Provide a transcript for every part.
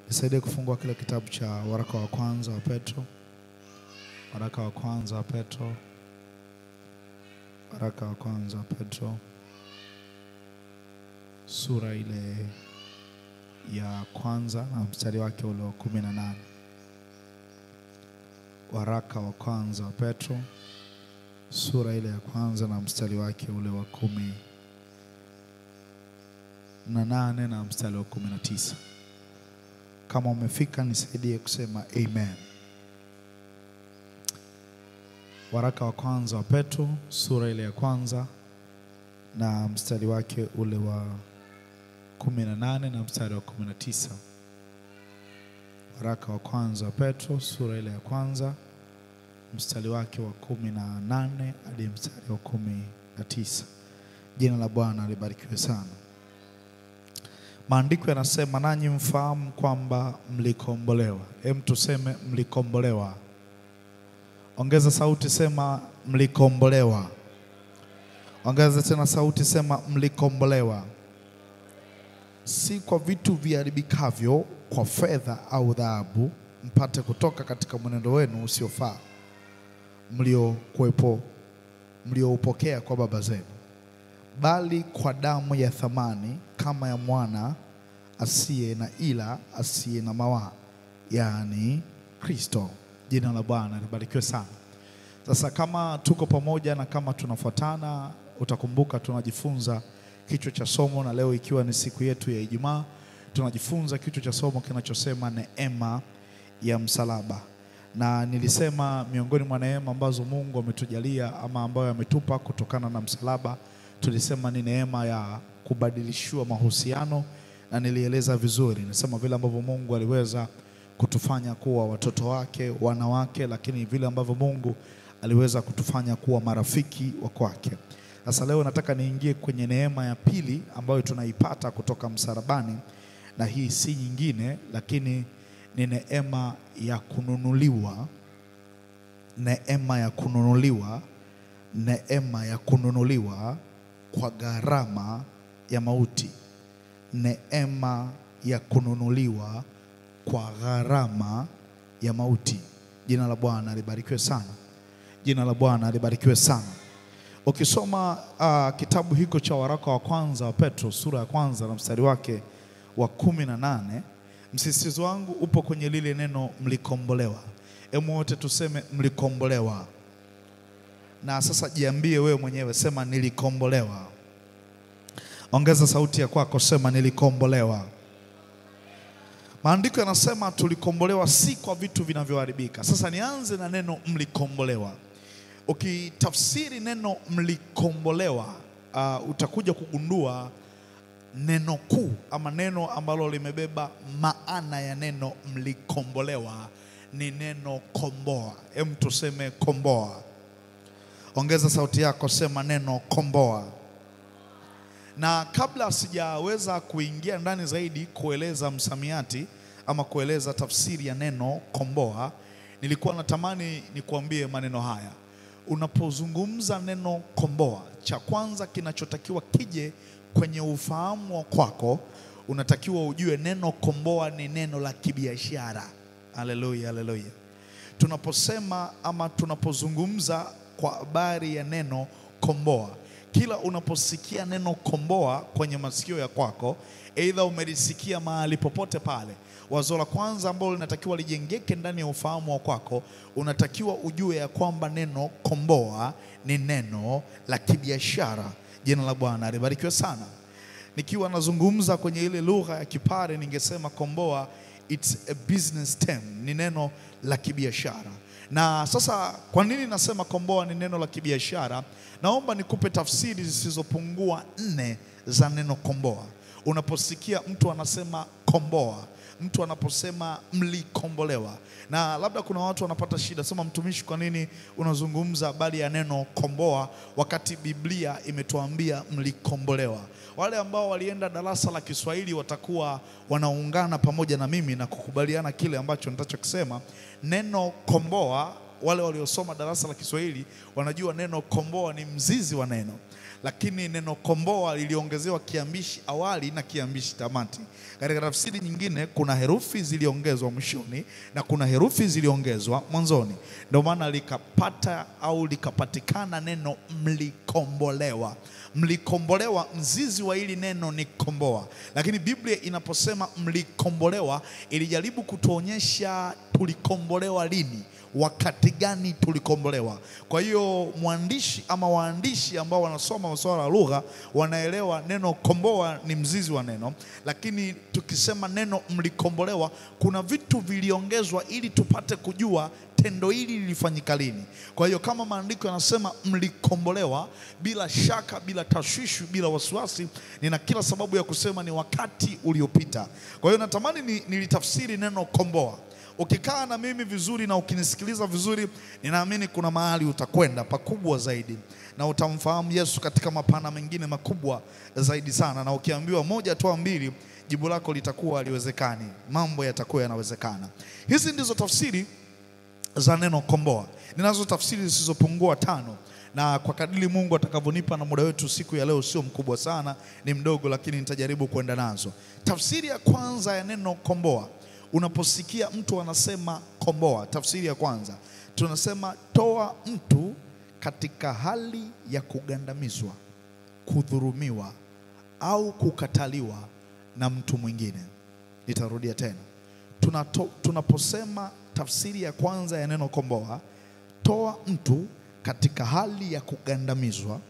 Nisaidie kufungua kile kitabu cha waraka wa kwanza wa Petro, waraka wa kwanza wa Petro, waraka wa kwanza wa Petro, sura ile ya kwanza na mstari wake ule wa kumi na nane. Waraka wa kwanza wa Petro, sura ile ya kwanza na mstari wake ule wa kumi na nane na mstari wa kumi na tisa. Kama umefika nisaidie kusema amen. Waraka wa kwanza wa Petro sura ile ya kwanza na mstari wake ule wa kumi na nane na mstari wa kumi na tisa. Waraka wa kwanza wa Petro sura ile ya kwanza mstari wake wa kumi na nane hadi mstari wa kumi na tisa. Jina la Bwana libarikiwe sana. Maandiko yanasema nanyi mfahamu kwamba mlikombolewa. Hem, tuseme mlikombolewa. Ongeza sauti, sema mlikombolewa. Ongeza tena sauti, sema mlikombolewa, si kwa vitu viharibikavyo, kwa fedha au dhahabu, mpate kutoka katika mwenendo wenu usiofaa mliokuwepo mlioupokea kwa baba zenu bali kwa damu ya thamani kama ya mwana asiye na ila asiye na mawaa, yaani Kristo. Jina la Bwana libarikiwe sana. Sasa kama tuko pamoja na kama tunafuatana, utakumbuka tunajifunza kichwa cha somo, na leo ikiwa ni siku yetu ya Ijumaa, tunajifunza kichwa cha somo kinachosema neema ya msalaba na nilisema miongoni mwa neema ambazo Mungu ametujalia ama ambayo ametupa kutokana na msalaba, tulisema ni neema ya kubadilishiwa mahusiano, na nilieleza vizuri, nisema vile ambavyo Mungu aliweza kutufanya kuwa watoto wake, wana wake, lakini vile ambavyo Mungu aliweza kutufanya kuwa marafiki wa kwake. Sasa leo nataka niingie kwenye neema ya pili ambayo tunaipata kutoka msalabani, na hii si nyingine lakini ni neema ya kununuliwa, neema ya kununuliwa, neema ya kununuliwa kwa gharama ya mauti, neema ya kununuliwa kwa gharama ya mauti. Jina la Bwana libarikiwe sana, jina la Bwana libarikiwe sana. Ukisoma uh, kitabu hiko cha waraka wa kwanza wa Petro sura ya kwanza na mstari wake wa kumi na nane msisitizo wangu upo kwenye lile neno mlikombolewa. Hebu wote tuseme mlikombolewa. Na sasa jiambie wewe mwenyewe, sema nilikombolewa. Ongeza sauti ya kwako, sema nilikombolewa. Maandiko yanasema tulikombolewa si kwa vitu vinavyoharibika. Sasa nianze na neno mlikombolewa. Ukitafsiri neno mlikombolewa, uh, utakuja kugundua neno kuu ama neno ambalo limebeba maana ya neno mlikombolewa ni neno komboa. Hem, tuseme komboa. Ongeza sauti yako, sema neno komboa. Na kabla sijaweza kuingia ndani zaidi kueleza msamiati ama kueleza tafsiri ya neno komboa, nilikuwa natamani nikuambie maneno haya. Unapozungumza neno komboa, cha kwanza kinachotakiwa kije kwenye ufahamu wa kwako, unatakiwa ujue neno komboa ni neno la kibiashara. Haleluya, haleluya. Tunaposema ama tunapozungumza kwa habari ya neno komboa, kila unaposikia neno komboa kwenye masikio ya kwako, aidha umelisikia mahali popote pale, wazo la kwanza ambalo linatakiwa lijengeke ndani ya ufahamu wa kwako, unatakiwa ujue ya kwamba neno komboa ni neno la kibiashara. Jina la Bwana libarikiwe sana. Nikiwa nazungumza kwenye ile lugha ya Kipare, ningesema komboa, it's a business term, ni neno la kibiashara. Na sasa kwa nini nasema komboa ni neno la kibiashara? Naomba nikupe tafsiri zisizopungua nne za neno komboa. Unaposikia mtu anasema komboa, mtu anaposema mlikombolewa, na labda kuna watu wanapata shida, sema mtumishi, kwa nini unazungumza habari ya neno komboa wakati Biblia imetuambia mlikombolewa? Wale ambao walienda darasa la Kiswahili watakuwa wanaungana pamoja na mimi na kukubaliana kile ambacho nitachokisema. Neno komboa wale waliosoma darasa la Kiswahili wanajua neno komboa ni mzizi wa neno, lakini neno komboa liliongezewa kiambishi awali na kiambishi tamati. Katika tafsiri nyingine kuna herufi ziliongezwa mwishoni na kuna herufi ziliongezwa mwanzoni, ndio maana likapata au likapatikana neno mlikombolewa. Mlikombolewa, mzizi wa hili neno ni komboa, lakini Biblia inaposema mlikombolewa ilijaribu kutuonyesha tulikombolewa lini, wakati gani tulikombolewa. Kwa hiyo mwandishi ama waandishi ambao wanasoma masuala ya lugha wanaelewa neno komboa ni mzizi wa neno, lakini tukisema neno mlikombolewa, kuna vitu viliongezwa ili tupate kujua tendo hili lilifanyika lini. Kwa hiyo kama maandiko yanasema mlikombolewa, bila shaka, bila tashwishi, bila wasiwasi, nina kila sababu ya kusema ni wakati uliopita. Kwa hiyo natamani ni, nilitafsiri neno komboa. Ukikaa na mimi vizuri na ukinisikiliza vizuri, ninaamini kuna mahali utakwenda pakubwa zaidi na utamfahamu Yesu katika mapana mengine makubwa zaidi sana, na ukiambiwa moja toa mbili, jibu lako litakuwa haliwezekani, mambo yatakuwa yanawezekana. Hizi ndizo tafsiri za neno komboa. Ninazo tafsiri zisizopungua tano, na kwa kadiri Mungu atakavyonipa, na muda wetu siku ya leo sio mkubwa sana, ni mdogo, lakini nitajaribu kwenda nazo. Tafsiri ya kwanza ya neno komboa, unaposikia mtu anasema komboa, tafsiri ya kwanza tunasema toa mtu katika hali ya kugandamizwa, kudhurumiwa au kukataliwa na mtu mwingine. Nitarudia tena Tunato, tunaposema tafsiri ya kwanza ya neno komboa, toa mtu katika hali ya kugandamizwa,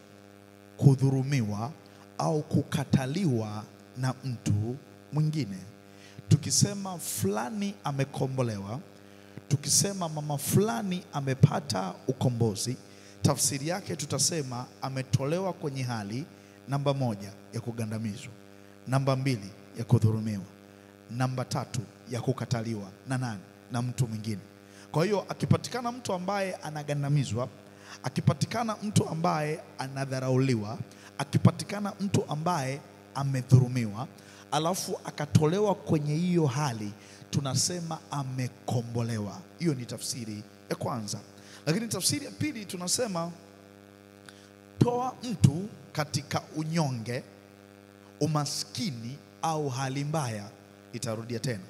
kudhurumiwa au kukataliwa na mtu mwingine. Tukisema fulani amekombolewa, tukisema mama fulani amepata ukombozi, tafsiri yake tutasema ametolewa kwenye hali namba moja ya kugandamizwa, namba mbili ya kudhurumiwa namba tatu ya kukataliwa na nani? Na mtu mwingine. Kwa hiyo akipatikana mtu ambaye anagandamizwa, akipatikana mtu ambaye anadharauliwa, akipatikana mtu ambaye amedhurumiwa, alafu akatolewa kwenye hiyo hali, tunasema amekombolewa. Hiyo ni tafsiri ya kwanza, lakini tafsiri ya pili tunasema toa mtu katika unyonge, umaskini au hali mbaya Itarudia tena,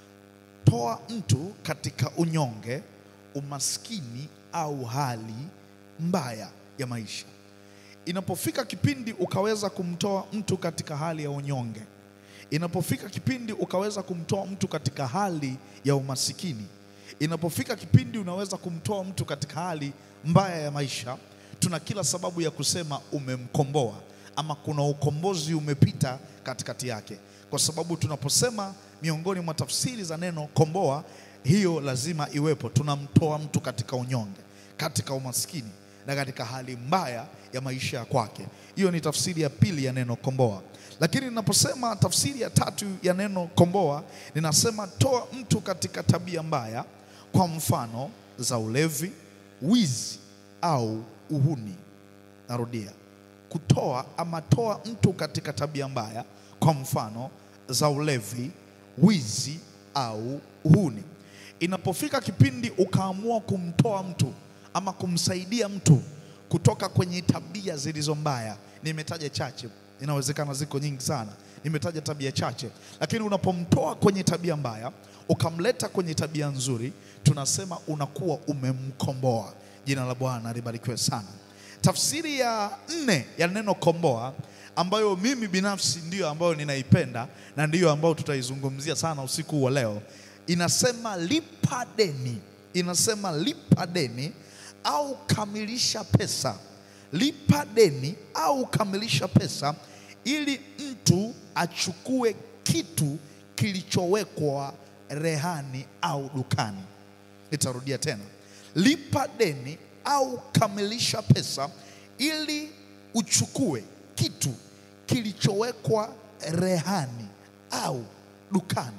toa mtu katika unyonge, umaskini au hali mbaya ya maisha. Inapofika kipindi ukaweza kumtoa mtu katika hali ya unyonge, inapofika kipindi ukaweza kumtoa mtu katika hali ya umasikini, inapofika kipindi unaweza kumtoa mtu katika hali mbaya ya maisha, tuna kila sababu ya kusema umemkomboa, ama kuna ukombozi umepita katikati yake kwa sababu tunaposema miongoni mwa tafsiri za neno komboa, hiyo lazima iwepo. Tunamtoa mtu katika unyonge, katika umaskini na katika hali mbaya ya maisha ya kwake. Hiyo ni tafsiri ya pili ya neno komboa. Lakini ninaposema tafsiri ya tatu ya neno komboa, ninasema toa mtu katika tabia mbaya, kwa mfano za ulevi, wizi au uhuni. Narudia, kutoa ama toa mtu katika tabia mbaya kwa mfano za ulevi, wizi au uhuni. Inapofika kipindi ukaamua kumtoa mtu ama kumsaidia mtu kutoka kwenye tabia zilizo mbaya, nimetaja chache, inawezekana ziko nyingi sana, nimetaja tabia chache, lakini unapomtoa kwenye tabia mbaya ukamleta kwenye tabia nzuri, tunasema unakuwa umemkomboa. Jina la Bwana libarikiwe sana. Tafsiri ya nne ya neno komboa ambayo mimi binafsi ndiyo ambayo ninaipenda na ndiyo ambayo tutaizungumzia sana usiku wa leo, inasema lipa deni. Inasema lipa deni au kamilisha pesa. Lipa deni au kamilisha pesa, ili mtu achukue kitu kilichowekwa rehani au dukani. Nitarudia tena, lipa deni au kamilisha pesa, ili uchukue kitu kilichowekwa rehani au dukani.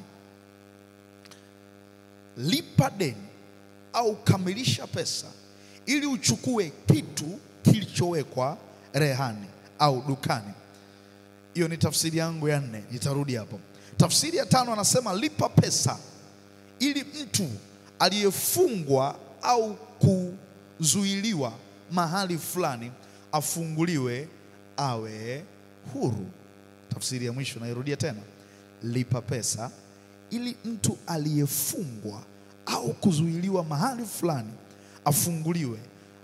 Lipa deni au kamilisha pesa ili uchukue kitu kilichowekwa rehani au dukani. Hiyo ni tafsiri yangu ya nne, nitarudi hapo. Tafsiri ya tano anasema lipa pesa ili mtu aliyefungwa au kuzuiliwa mahali fulani afunguliwe awe huru. Tafsiri ya mwisho nairudia tena, lipa pesa ili mtu aliyefungwa au kuzuiliwa mahali fulani afunguliwe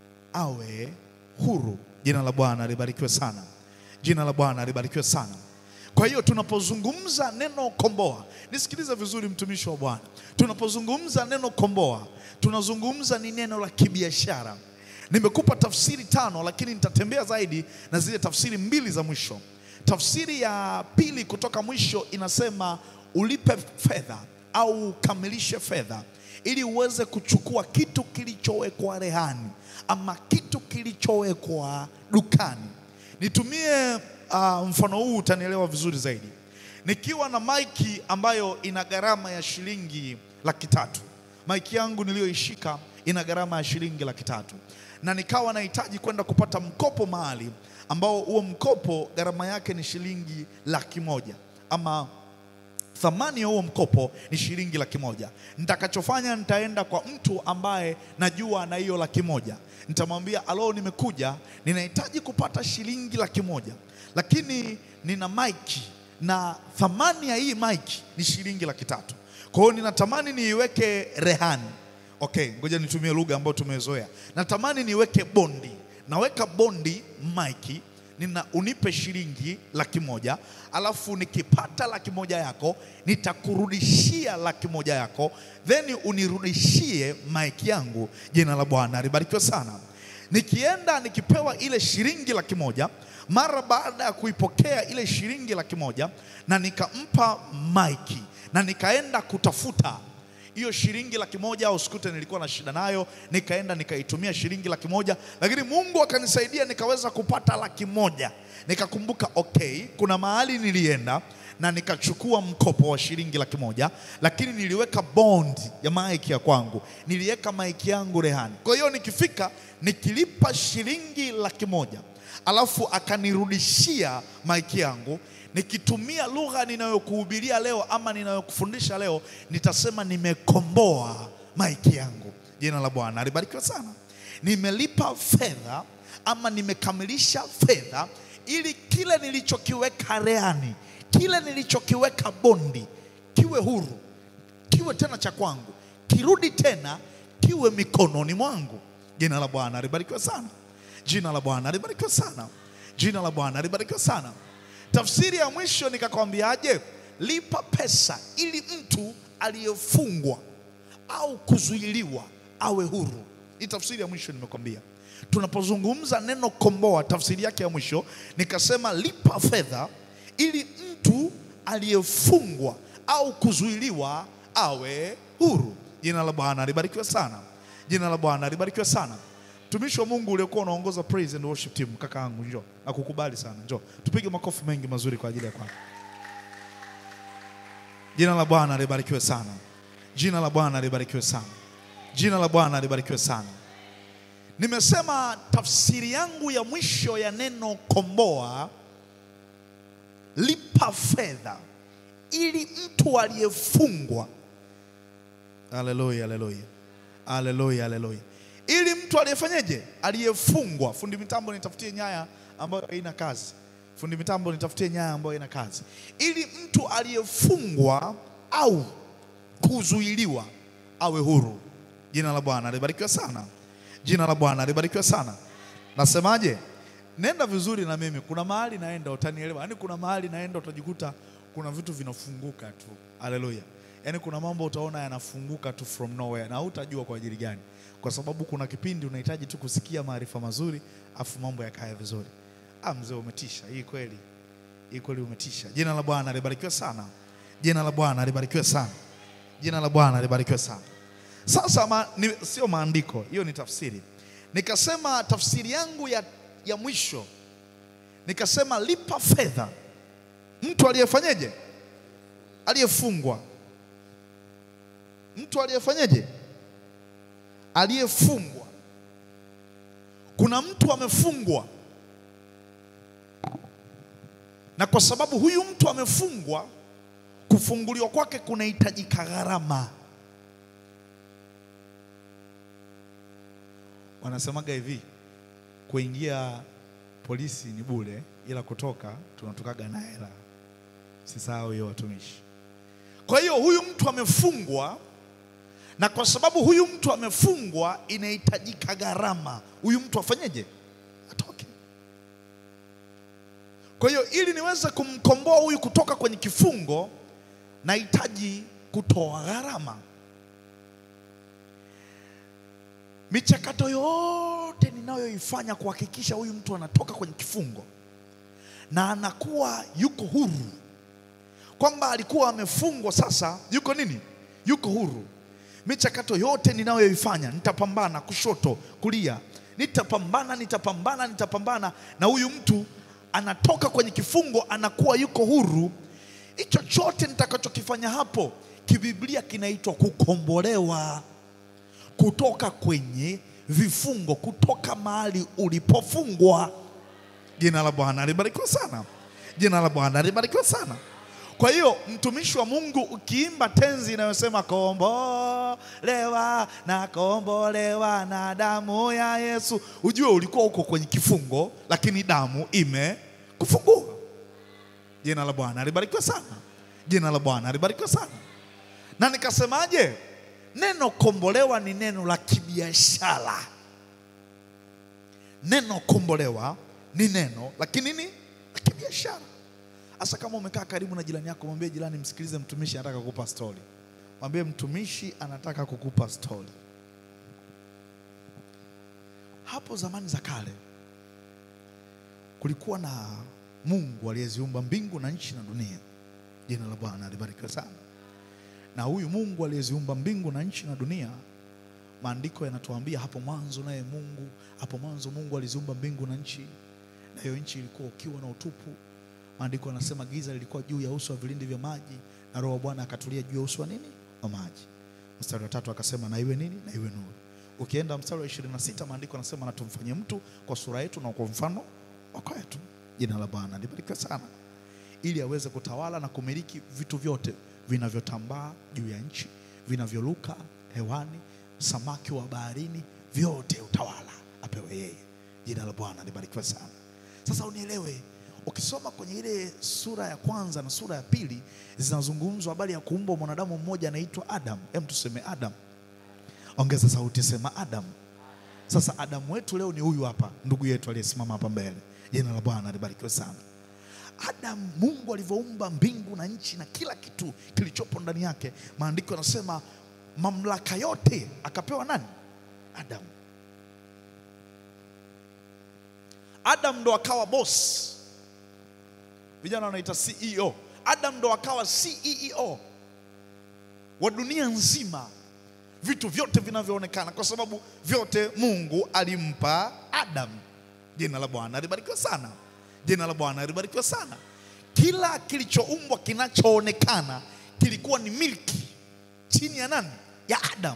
awe huru. Jina la Bwana libarikiwe sana, jina la Bwana libarikiwe sana. Kwa hiyo tunapozungumza neno komboa, nisikilize vizuri, mtumishi wa Bwana, tunapozungumza neno komboa, tunazungumza ni neno la kibiashara. Nimekupa tafsiri tano, lakini nitatembea zaidi na zile tafsiri mbili za mwisho. Tafsiri ya pili kutoka mwisho inasema ulipe fedha au ukamilishe fedha ili uweze kuchukua kitu kilichowekwa rehani ama kitu kilichowekwa dukani. Nitumie uh, mfano huu utanielewa vizuri zaidi. Nikiwa na maiki ambayo ina gharama ya shilingi laki tatu, maiki yangu niliyoishika ina gharama ya shilingi laki tatu, na nikawa nahitaji kwenda kupata mkopo mahali ambao huo mkopo gharama yake ni shilingi laki moja ama thamani ya huo mkopo ni shilingi laki moja. Nitakachofanya, nitaenda kwa mtu ambaye najua na hiyo laki moja, nitamwambia alo, nimekuja ninahitaji kupata shilingi laki moja, lakini nina maiki na thamani ya hii maiki ni shilingi laki tatu. Kwa hiyo ninatamani niiweke rehani. Okay, ngoja nitumie lugha ambayo tumezoea. Natamani niweke bondi, naweka bondi maiki nina unipe shilingi laki moja alafu nikipata laki moja yako nitakurudishia laki moja yako then unirudishie maiki yangu. Jina la Bwana libarikiwe sana. Nikienda nikipewa ile shilingi laki moja mara baada ya kuipokea ile shilingi laki moja na nikampa maiki na nikaenda kutafuta hiyo shilingi laki moja au sikute nilikuwa na shida nayo, nikaenda nikaitumia shilingi laki moja, lakini Mungu akanisaidia nikaweza kupata laki moja. Nikakumbuka okay, kuna mahali nilienda na nikachukua mkopo wa shilingi laki moja, lakini niliweka bond ya maiki ya kwangu, niliweka maiki yangu rehani. Kwa hiyo nikifika nikilipa shilingi laki moja alafu akanirudishia maiki yangu nikitumia lugha ninayokuhubiria leo ama ninayokufundisha leo, nitasema nimekomboa maiki yangu. Jina la Bwana alibarikiwa sana. Nimelipa fedha ama nimekamilisha fedha, ili kile nilichokiweka rehani, kile nilichokiweka bondi kiwe huru, kiwe tena cha kwangu, kirudi tena kiwe mikononi mwangu. Jina la Bwana alibarikiwa sana. Jina la Bwana alibarikiwa sana. Jina la Bwana alibarikiwa sana. Tafsiri ya mwisho nikakwambiaje? Lipa pesa ili mtu aliyefungwa au kuzuiliwa awe huru. Hii tafsiri ya mwisho nimekwambia. Tunapozungumza neno komboa, tafsiri yake ya mwisho nikasema lipa fedha ili mtu aliyefungwa au kuzuiliwa awe huru. Jina la Bwana libarikiwe sana. Jina la Bwana libarikiwe sana. Mtumishi wa Mungu uliokuwa unaongoza praise and worship team, kaka yangu, njoo. Nakukubali sana, njoo. Tupige makofi mengi mazuri kwa ajili ya kwako. Jina la Bwana libarikiwe sana. Jina la Bwana libarikiwe sana. Jina la Bwana libarikiwe sana. Nimesema tafsiri yangu ya mwisho ya neno komboa, lipa fedha ili mtu aliyefungwa. Haleluya, haleluya, haleluya, haleluya ili mtu aliyefanyeje, aliyefungwa. Fundi mitambo nitafutie nyaya ambayo haina kazi. Fundi mitambo nitafutie nyaya ambayo haina kazi. Ili mtu aliyefungwa au kuzuiliwa awe huru. Jina la Bwana libarikiwe sana. Jina la Bwana libarikiwe sana. Nasemaje? Nenda vizuri na mimi. Kuna mahali naenda utanielewa. Yaani kuna mahali naenda utajikuta kuna vitu vinafunguka tu. Haleluya. Yaani kuna mambo utaona yanafunguka tu from nowhere na hutajua kwa ajili gani kwa sababu kuna kipindi unahitaji tu kusikia maarifa mazuri afu mambo yakaya vizuri. Ah, mzee umetisha. Hii kweli, hii kweli umetisha. Jina la Bwana libarikiwe sana. Jina la Bwana libarikiwe sana. Jina la Bwana libarikiwe sana. Sasa ma, ni, sio maandiko, hiyo ni tafsiri. Nikasema tafsiri yangu ya, ya mwisho nikasema lipa fedha mtu aliyefanyeje, aliyefungwa, mtu aliyefanyeje aliyefungwa. Kuna mtu amefungwa, na kwa sababu huyu mtu amefungwa, kufunguliwa kwake kunahitajika gharama. wanasemaga hivi, kuingia polisi ni bure, ila kutoka tunatokaga na hela. Sisahau hiyo watumishi. Kwa hiyo huyu mtu amefungwa, na kwa sababu huyu mtu amefungwa, inahitajika gharama. Huyu mtu afanyeje? Atoke. Kwa hiyo ili niweze kumkomboa huyu kutoka kwenye kifungo, nahitaji kutoa gharama. Michakato yote ninayoifanya kuhakikisha huyu mtu anatoka kwenye kifungo na anakuwa yuko huru, kwamba alikuwa amefungwa, sasa yuko nini? Yuko huru. Michakato yote ninayoifanya, nitapambana kushoto, kulia, nitapambana, nitapambana, nitapambana, na huyu mtu anatoka kwenye kifungo, anakuwa yuko huru. Hicho chote nitakachokifanya hapo, kibiblia kinaitwa kukombolewa kutoka kwenye vifungo, kutoka mahali ulipofungwa. Jina la Bwana libarikiwe sana. Jina la Bwana libarikiwe sana. Kwa hiyo mtumishi wa Mungu, ukiimba tenzi inayosema kombolewa na kombolewa na damu ya Yesu, ujue ulikuwa uko kwenye kifungo, lakini damu imekufungua. Jina la Bwana libarikiwe sana. Jina la Bwana libarikiwe sana. Na nikasemaje? Neno kombolewa ni neno la kibiashara. Neno kombolewa ni neno lakini nini la kibiashara. Hasa kama umekaa karibu na jirani yako, mwambie jirani, msikilize, mtumishi anataka kukupa stori. Mwambie mtumishi anataka kukupa stori. Hapo zamani za kale kulikuwa na Mungu aliyeziumba mbingu na nchi na dunia. Jina la Bwana libarikiwe sana. Na huyu Mungu aliyeziumba mbingu na nchi na dunia, maandiko yanatuambia hapo mwanzo, naye Mungu, hapo mwanzo Mungu aliziumba mbingu na nchi, na hiyo nchi ilikuwa ukiwa na utupu. Maandiko yanasema giza lilikuwa juu ya uso wa vilindi vya maji, na Roho wa Bwana akatulia juu ya uso wa nini? Wa maji. Mstari wa tatu akasema na iwe nini? Na iwe nuru. Ukienda mstari wa 26 maandiko yanasema na tumfanye mtu kwa sura yetu na kwa mfano wa kwetu. Jina la Bwana libarikiwe sana, ili aweze kutawala na kumiliki vitu vyote vinavyotambaa juu ya nchi, vinavyoruka hewani, samaki wa baharini, vyote utawala apewe yeye. Jina la Bwana libarikiwe sana. Sasa unielewe, ukisoma kwenye ile sura ya kwanza na sura ya pili zinazungumzwa habari ya kuumbwa mwanadamu mmoja anaitwa Adam. Hem, tuseme Adam. Ongeza sauti, sema Adam. Sasa Adamu wetu leo ni huyu hapa, ndugu yetu aliyesimama hapa mbele. Jina la Bwana libarikiwe sana. Adam, Mungu alivyoumba mbingu na nchi na kila kitu kilichopo ndani yake, maandiko yanasema mamlaka yote akapewa nani? Adam. Adam ndo akawa boss, vijana wanaita CEO. Adam ndo akawa CEO wa dunia nzima, vitu vyote vinavyoonekana, kwa sababu vyote Mungu alimpa Adam. Jina la Bwana libarikiwe sana. Jina la Bwana libarikiwe sana. Kila kilichoumbwa kinachoonekana kilikuwa ni milki chini ya nani? Ya Adam.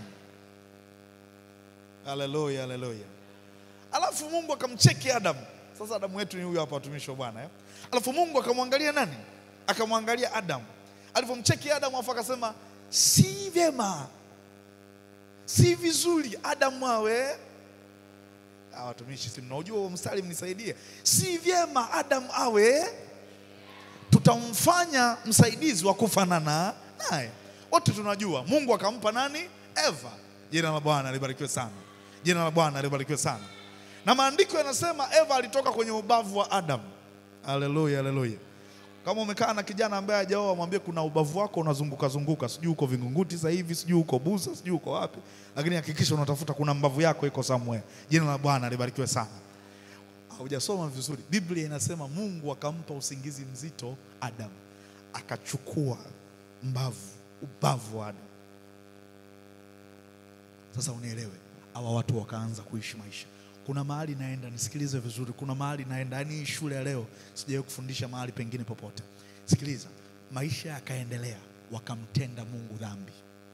Haleluya, haleluya. Alafu Mungu akamcheki Adam. Sasa Adamu wetu ni huyu hapa, watumishi wa Bwana eh? Alafu Mungu akamwangalia nani? Akamwangalia Adam. Alivyomcheki Adam, afu akasema si vyema, si vizuri Adamu awe Ah, watumishi, si mnaujua huo mstari, mnisaidie. Si vyema Adam awe, tutamfanya msaidizi wa kufanana naye. Wote tunajua Mungu akampa nani? Eva. Jina la Bwana libarikiwe sana. Jina la Bwana libarikiwe sana. Na maandiko yanasema Eva alitoka kwenye ubavu wa Adam. Haleluya, haleluya. Kama umekaa na kijana ambaye hajaoa, mwambie kuna ubavu wako unazunguka zunguka, sijui uko Vingunguti sasa hivi, sijui uko Busa, sijui uko wapi, lakini hakikisha unatafuta kuna mbavu yako iko somewhere. Jina la Bwana libarikiwe sana. Haujasoma vizuri, Biblia inasema Mungu akampa usingizi mzito Adam, akachukua mbavu, ubavu wa Adam. Sasa unielewe, hawa watu wakaanza kuishi maisha kuna mahali naenda, nisikilize vizuri. Kuna mahali naenda, yaani hii shule ya leo sijawahi kufundisha mahali pengine popote. Sikiliza, maisha yakaendelea, wakamtenda Mungu dhambi.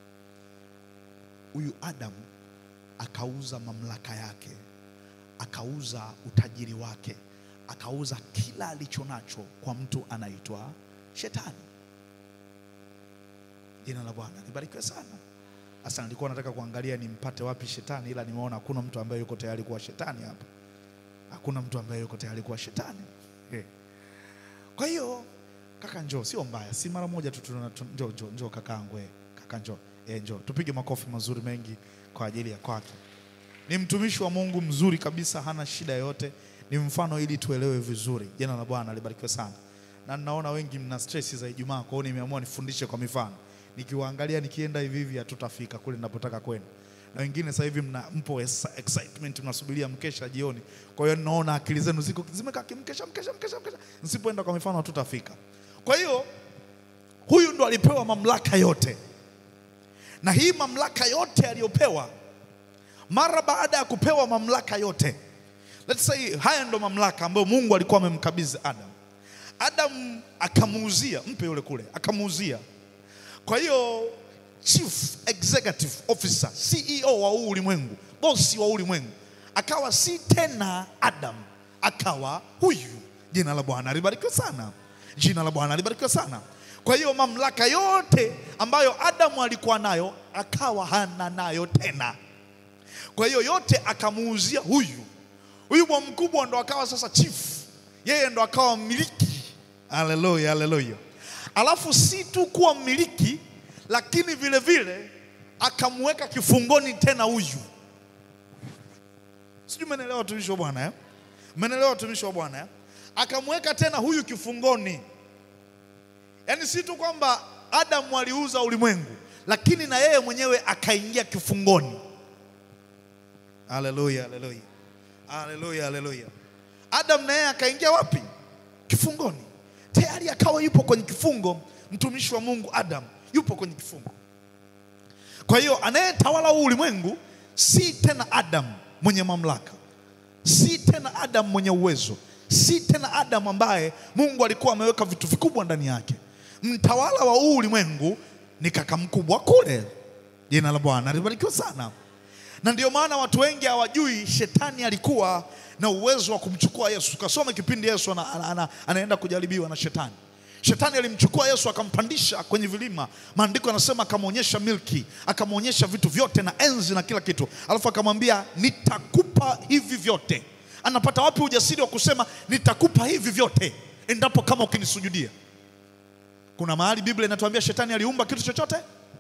Huyu Adam akauza mamlaka yake, akauza utajiri wake, akauza kila alicho nacho kwa mtu anaitwa Shetani. Jina la Bwana libarikiwe sana. Sasa nilikuwa nataka kuangalia nimpate wapi shetani, ila nimeona hakuna mtu ambaye yuko tayari kuwa shetani hapa. Hakuna mtu ambaye yuko tayari kuwa shetani eh. Kwa hiyo kaka, njoo, sio mbaya, si mara moja tu tuna tu- njoo, njoo, njoo kakaangu, eh, kaka njoo, eh, njoo, tupige makofi mazuri mengi kwa ajili ya kwake. Ni mtumishi wa Mungu mzuri kabisa, hana shida yoyote, ni mfano ili tuelewe vizuri. Jina la Bwana libarikiwe sana. Na ninaona wengi mna stress za Ijumaa, kwa hiyo nimeamua nifundishe kwa mifano. Nikiwaangalia nikienda hivi hivi hatutafika kule ninapotaka kwenda. Na wengine sasa hivi mna mpo ex- excitement mnasubiria mkesha jioni. Kwa hiyo ninaona akili zenu ziko zimekaa kimkesha mkesha mkesha mkesha. Nisipoenda kwa mifano hatutafika. Kwa hiyo huyu ndo alipewa mamlaka yote, na hii mamlaka yote aliyopewa mara baada ya kupewa mamlaka yote, let's say haya ndo mamlaka ambayo Mungu alikuwa amemkabidhi Adam. Adam akamuuzia, mpe yule kule, akamuuzia. Kwa hiyo chief executive officer, CEO wa huu ulimwengu, bosi wa ulimwengu, akawa si tena Adam, akawa huyu. Jina la Bwana libarikiwe sana, jina la Bwana libarikiwe sana. Kwa hiyo mamlaka yote ambayo Adamu alikuwa nayo akawa hana nayo tena. Kwa hiyo yote akamuuzia huyu. Huyu bwa mkubwa ndo akawa sasa chief, yeye ndo akawa mmiliki. Haleluya, haleluya. Alafu si tu kuwa mmiliki, lakini vile vile akamweka kifungoni tena huyu. Sijui mmenielewa watumishi wa Bwana eh? Mmenielewa watumishi wa Bwana eh? Akamweka tena huyu kifungoni. Yaani si tu kwamba Adamu aliuza ulimwengu, lakini na yeye mwenyewe akaingia kifungoni. Haleluya, haleluya. Haleluya, haleluya. Adam na yeye akaingia wapi? Kifungoni. Tayari akawa yupo kwenye kifungo, mtumishi wa Mungu Adam yupo kwenye kifungo. Kwa hiyo anayetawala huu ulimwengu si tena Adam mwenye mamlaka, si tena Adam mwenye uwezo, si tena Adam ambaye Mungu alikuwa ameweka vitu vikubwa ndani yake. Mtawala wa huu ulimwengu ni kaka mkubwa kule. Jina la Bwana libarikiwe sana. Na ndio maana watu wengi hawajui shetani alikuwa na uwezo wa kumchukua Yesu. Kasoma kipindi Yesu ana, ana, ana, anaenda kujaribiwa na shetani. Shetani alimchukua Yesu akampandisha kwenye vilima. Maandiko yanasema akamwonyesha milki, akamwonyesha vitu vyote na enzi na kila kitu, alafu akamwambia nitakupa hivi vyote. Anapata wapi ujasiri wa kusema nitakupa hivi vyote endapo kama ukinisujudia? Kuna mahali Biblia inatuambia shetani aliumba kitu chochote?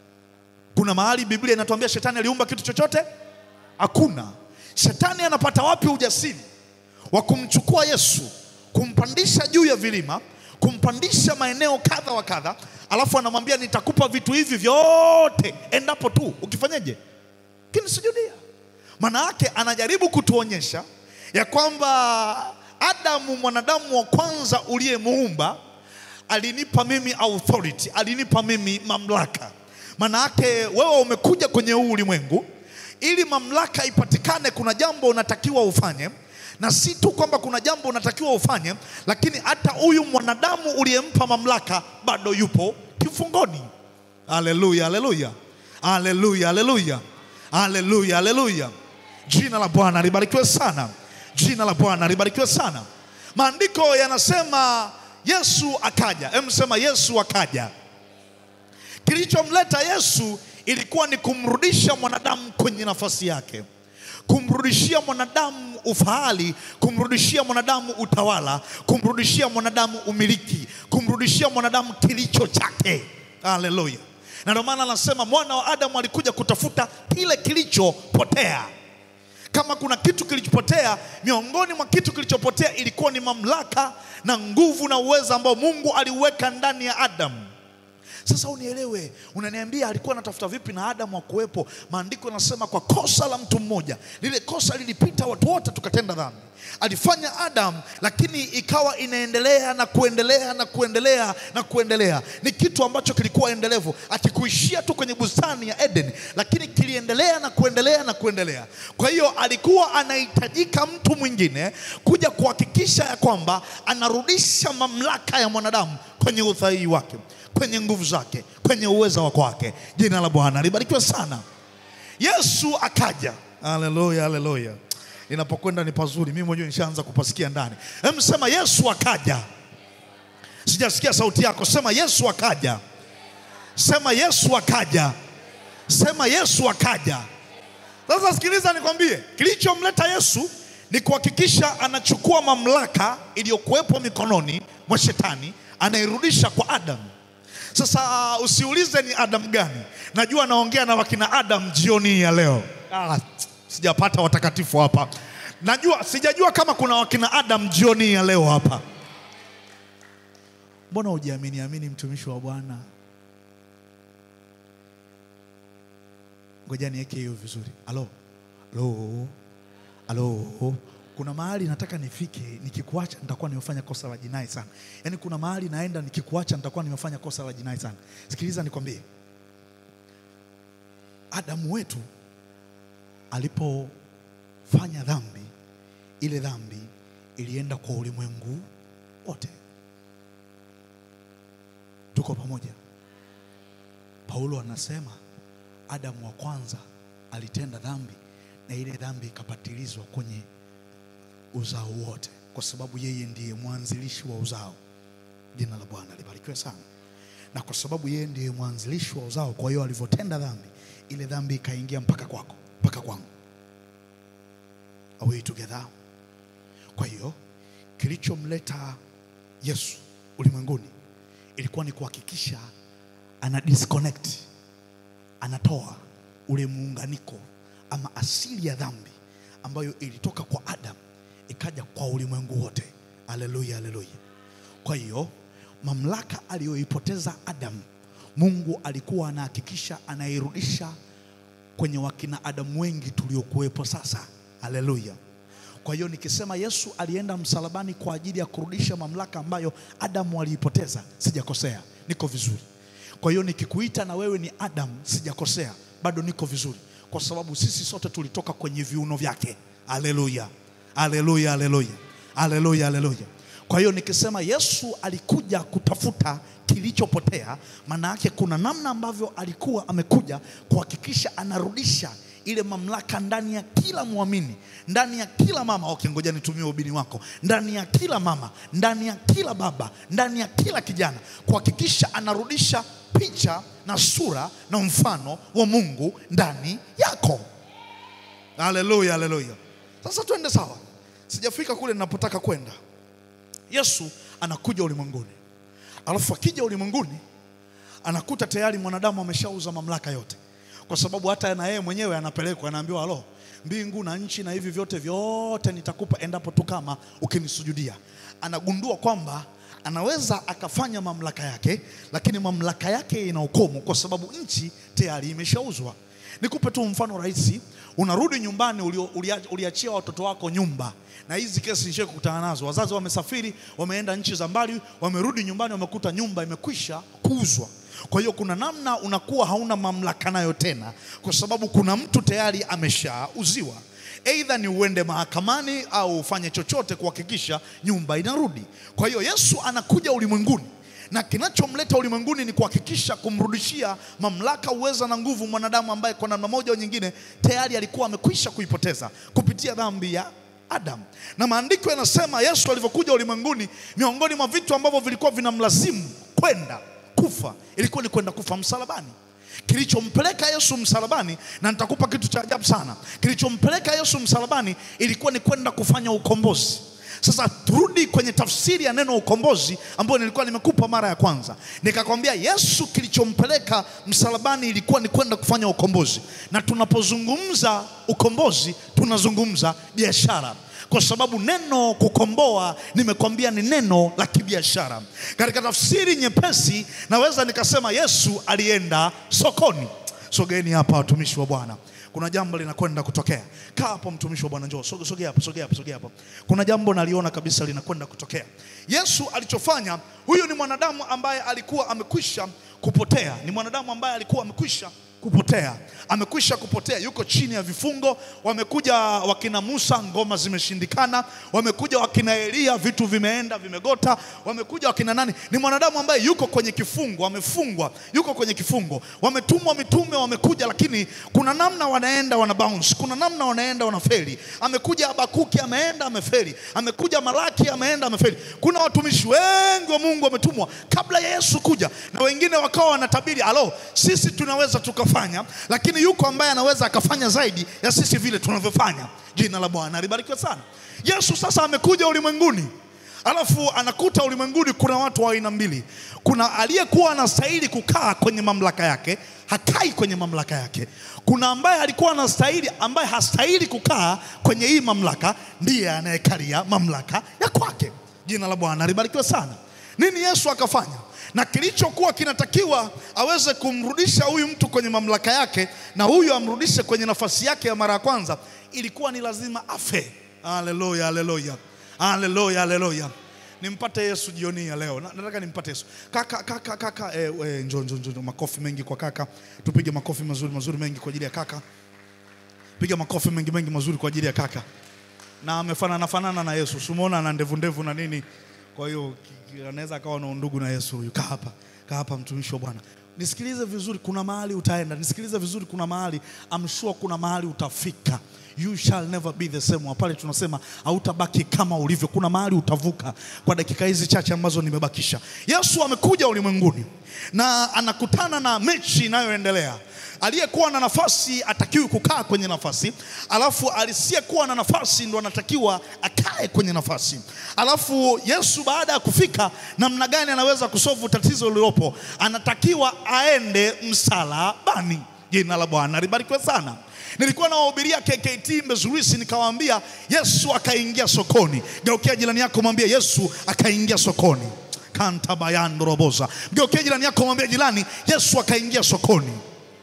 Kuna mahali Biblia inatuambia shetani aliumba kitu chochote? Hakuna. Shetani anapata wapi ujasiri wa kumchukua Yesu, kumpandisha juu ya vilima, kumpandisha maeneo kadha wa kadha, alafu anamwambia nitakupa vitu hivi vyote endapo tu ukifanyeje? Kinisujudia. Maana yake anajaribu kutuonyesha ya kwamba Adamu, mwanadamu wa kwanza uliyemuumba, alinipa mimi authority, alinipa mimi mamlaka. Maana yake wewe umekuja kwenye huu ulimwengu ili mamlaka ipatikane, kuna jambo unatakiwa ufanye, na si tu kwamba kuna jambo unatakiwa ufanye, lakini hata huyu mwanadamu uliyempa mamlaka bado yupo kifungoni. Haleluya, haleluya, haleluya, haleluya, haleluya, haleluya. Jina la Bwana libarikiwe sana, jina la Bwana libarikiwe sana. Maandiko yanasema Yesu akaja. Hem, sema Yesu akaja. Kilichomleta Yesu ilikuwa ni kumrudisha mwanadamu kwenye nafasi yake, kumrudishia mwanadamu ufahali, kumrudishia mwanadamu utawala, kumrudishia mwanadamu umiliki, kumrudishia mwanadamu kilicho chake. Haleluya! Na ndio maana anasema mwana wa Adamu alikuja kutafuta kile kilichopotea. Kama kuna kitu kilichopotea, miongoni mwa kitu kilichopotea ilikuwa ni mamlaka na nguvu na uwezo ambao Mungu aliuweka ndani ya Adamu. Sasa unielewe, unaniambia alikuwa anatafuta vipi na Adamu akuwepo? Maandiko yanasema kwa kosa la mtu mmoja, lile kosa lilipita watu wote tukatenda dhambi. Alifanya Adamu, lakini ikawa inaendelea na kuendelea na kuendelea na kuendelea. Ni kitu ambacho kilikuwa endelevu, akikuishia tu kwenye bustani ya Eden, lakini kiliendelea na kuendelea na kuendelea. Kwa hiyo alikuwa anahitajika mtu mwingine kuja kuhakikisha ya kwamba anarudisha mamlaka ya mwanadamu kwenye uthaii wake kwenye nguvu zake, kwenye uweza wa kwake. Jina la Bwana libarikiwe sana. Yesu akaja. Haleluya, haleluya. Inapokwenda ni pazuri, mimi mwenyewe nishaanza kupasikia ndani. Hem, sema Yesu akaja. Sijasikia sauti yako, sema Yesu akaja. Sema Yesu akaja. Sema Yesu akaja. Sasa sikiliza nikwambie, kilichomleta Yesu ni kuhakikisha anachukua mamlaka iliyokuwepo mikononi mwa shetani, anairudisha kwa Adamu. Sasa usiulize ni Adamu gani, najua naongea na wakina Adamu jioni hii ya leo. Ah, sijapata watakatifu hapa, najua sijajua kama kuna wakina Adamu jioni hii ya leo hapa. Mbona hujiamini amini, mtumishi wa Bwana? Ngoja niweke hiyo vizuri. Alo, alo, alo. Kuna mahali nataka nifike, nikikuacha nitakuwa nimefanya kosa la jinai sana. Yaani kuna mahali naenda, nikikuacha nitakuwa nimefanya kosa la jinai sana. Sikiliza nikwambie, Adamu wetu alipofanya dhambi, ile dhambi ilienda kwa ulimwengu wote. Tuko pamoja? Paulo anasema Adamu wa kwanza alitenda dhambi na ile dhambi ikapatilizwa kwenye uzao wote, kwa sababu yeye ndiye mwanzilishi wa uzao. Jina la Bwana libarikiwe sana. Na kwa sababu yeye ndiye mwanzilishi wa uzao, kwa hiyo alivyotenda dhambi, ile dhambi ikaingia mpaka kwako, mpaka kwangu. Are we together? Kwa hiyo kilichomleta Yesu ulimwenguni ilikuwa ni kuhakikisha ana disconnect anatoa ule muunganiko ama asili ya dhambi ambayo ilitoka kwa Adam ikaja kwa ulimwengu wote. Haleluya, haleluya. Kwa hiyo mamlaka aliyoipoteza Adam, Mungu alikuwa anahakikisha anairudisha kwenye wakina Adamu wengi tuliokuwepo sasa. Haleluya. Kwa hiyo nikisema Yesu alienda msalabani kwa ajili ya kurudisha mamlaka ambayo Adamu aliipoteza, sijakosea, niko vizuri. Kwa hiyo nikikuita na wewe ni Adam, sijakosea, bado niko vizuri, kwa sababu sisi sote tulitoka kwenye viuno vyake. Haleluya, haleluya, haleluya, haleluya, haleluya. Kwa hiyo nikisema Yesu alikuja kutafuta kilichopotea, maana yake kuna namna ambavyo alikuwa amekuja kuhakikisha anarudisha ile mamlaka ndani ya kila mwamini, ndani ya kila mama. Okay, ngoja nitumie ubini wako, ndani ya kila mama, ndani ya kila baba, ndani ya kila kijana, kuhakikisha anarudisha picha na sura na mfano wa Mungu ndani yako. Haleluya, haleluya. Sasa twende sawa, sijafika kule ninapotaka kwenda. Yesu anakuja ulimwenguni, alafu akija ulimwenguni anakuta tayari mwanadamu ameshauza mamlaka yote kwa sababu hata na yeye mwenyewe anapelekwa, anaambiwa alo, mbingu na nchi na hivi vyote vyote nitakupa endapo tu kama ukinisujudia. Anagundua kwamba anaweza akafanya mamlaka yake, lakini mamlaka yake ina ukomo, kwa sababu nchi tayari imeshauzwa. Nikupe tu mfano rahisi. Unarudi nyumbani, ulio- ulia- uliachia watoto wako nyumba, na hizi kesi nishe kukutana nazo. Wazazi wamesafiri, wameenda nchi za mbali, wamerudi nyumbani, wamekuta nyumba imekwisha kuuzwa. Kwa hiyo kuna namna unakuwa hauna mamlaka nayo tena, kwa sababu kuna mtu tayari ameshauziwa. Aidha ni uende mahakamani au ufanye chochote kuhakikisha nyumba inarudi. Kwa hiyo Yesu anakuja ulimwenguni na kinachomleta ulimwenguni ni kuhakikisha kumrudishia mamlaka, uweza na nguvu mwanadamu ambaye kwa namna moja au nyingine tayari alikuwa amekwisha kuipoteza kupitia dhambi ya Adam. Na maandiko yanasema Yesu alivyokuja ulimwenguni, miongoni mwa vitu ambavyo vilikuwa vinamlazimu kwenda kufa ilikuwa ni kwenda kufa msalabani. Kilichompeleka Yesu msalabani, na nitakupa kitu cha ajabu sana, kilichompeleka Yesu msalabani ilikuwa ni kwenda kufanya ukombozi. Sasa turudi kwenye tafsiri ya neno ukombozi ambayo nilikuwa nimekupa mara ya kwanza. Nikakwambia Yesu kilichompeleka msalabani ilikuwa ni kwenda kufanya ukombozi, na tunapozungumza ukombozi tunazungumza biashara kwa sababu neno kukomboa nimekwambia ni neno la kibiashara. Katika tafsiri nyepesi, naweza nikasema Yesu alienda sokoni. Sogeni hapa watumishi wa Bwana, kuna jambo linakwenda kutokea. Kaa hapo mtumishi wa Bwana, njoo soge- sogea hapo, sogea hapo, sogea hapo. Kuna jambo naliona kabisa linakwenda kutokea. Yesu alichofanya, huyu ni mwanadamu ambaye alikuwa amekwisha kupotea, ni mwanadamu ambaye alikuwa amekwisha kupotea, amekwisha kupotea, yuko chini ya vifungo. Wamekuja wakina Musa, ngoma zimeshindikana. Wamekuja wakina Elia, vitu vimeenda vimegota. Wamekuja wakina nani, ni mwanadamu ambaye yuko kwenye kifungo, amefungwa, yuko kwenye kifungo. Wametumwa mitume, wamekuja, lakini lakini kuna namna wanaenda wana bounce, kuna namna wanaenda wanafeli. Amekuja Habakuki ameenda amefeli, amekuja Malaki ameenda amefeli. Kuna watumishi wengi wa Mungu wametumwa kabla ya Yesu kuja, na wengine wakawa wanatabiri, alo, sisi tunaweza tukafanya, lakini yuko ambaye anaweza akafanya zaidi ya sisi vile tunavyofanya. Jina la Bwana libarikiwe sana. Yesu sasa amekuja ulimwenguni Alafu anakuta ulimwenguni kuna watu wa aina mbili. Kuna aliyekuwa anastahili kukaa kwenye mamlaka yake, hakai kwenye mamlaka yake. Kuna ambaye alikuwa anastahili, ambaye hastahili kukaa kwenye hii mamlaka, ndiye anayekalia mamlaka ya kwake. Jina la Bwana libarikiwe sana. Nini Yesu akafanya? Na kilichokuwa kinatakiwa aweze kumrudisha huyu mtu kwenye mamlaka yake na huyu amrudishe kwenye nafasi yake ya mara ya kwanza, ilikuwa ni lazima afe. Haleluya, haleluya. Haleluya, haleluya. Nimpate Yesu jioni ya leo. Na- Nataka nimpate Yesu. Kaka, kaka, kaka, eh, eh, njoo, njoo, njoo. Makofi mengi kwa kaka. Tupige makofi mazuri mazuri mengi kwa ajili ya kaka. Piga makofi mengi mengi mazuri kwa ajili ya kaka. Na amefanana fanana na Yesu. Simuona ana ndevu ndevu na nini. Kwa hiyo ki- ki- anaweza akawa na undugu na Yesu huyu. Kaa hapa. Kaa hapa mtumishi wa Bwana. Nisikilize vizuri, kuna mahali utaenda. Nisikilize vizuri, kuna mahali I'm sure kuna mahali utafika. You shall never be the same. Wa Pale tunasema hautabaki kama ulivyo. Kuna mahali utavuka kwa dakika hizi chache ambazo nimebakisha. Yesu amekuja ulimwenguni na anakutana na mechi inayoendelea. Aliyekuwa na nafasi atakiwi kukaa kwenye nafasi, alafu aliyekuwa na nafasi ndo anatakiwa akae kwenye nafasi. Alafu Yesu baada ya kufika, namna gani anaweza kusolve tatizo lililopo? Anatakiwa aende msalabani. Jina la Bwana libarikiwe sana. Nilikuwa nawahubiria KKT Mbezurisi, nikawaambia Yesu akaingia sokoni. Geukia jirani yako, mwambie Yesu akaingia sokoni. kantabayando roboza. Geukia jirani yako, mwambie jirani, Yesu akaingia sokoni.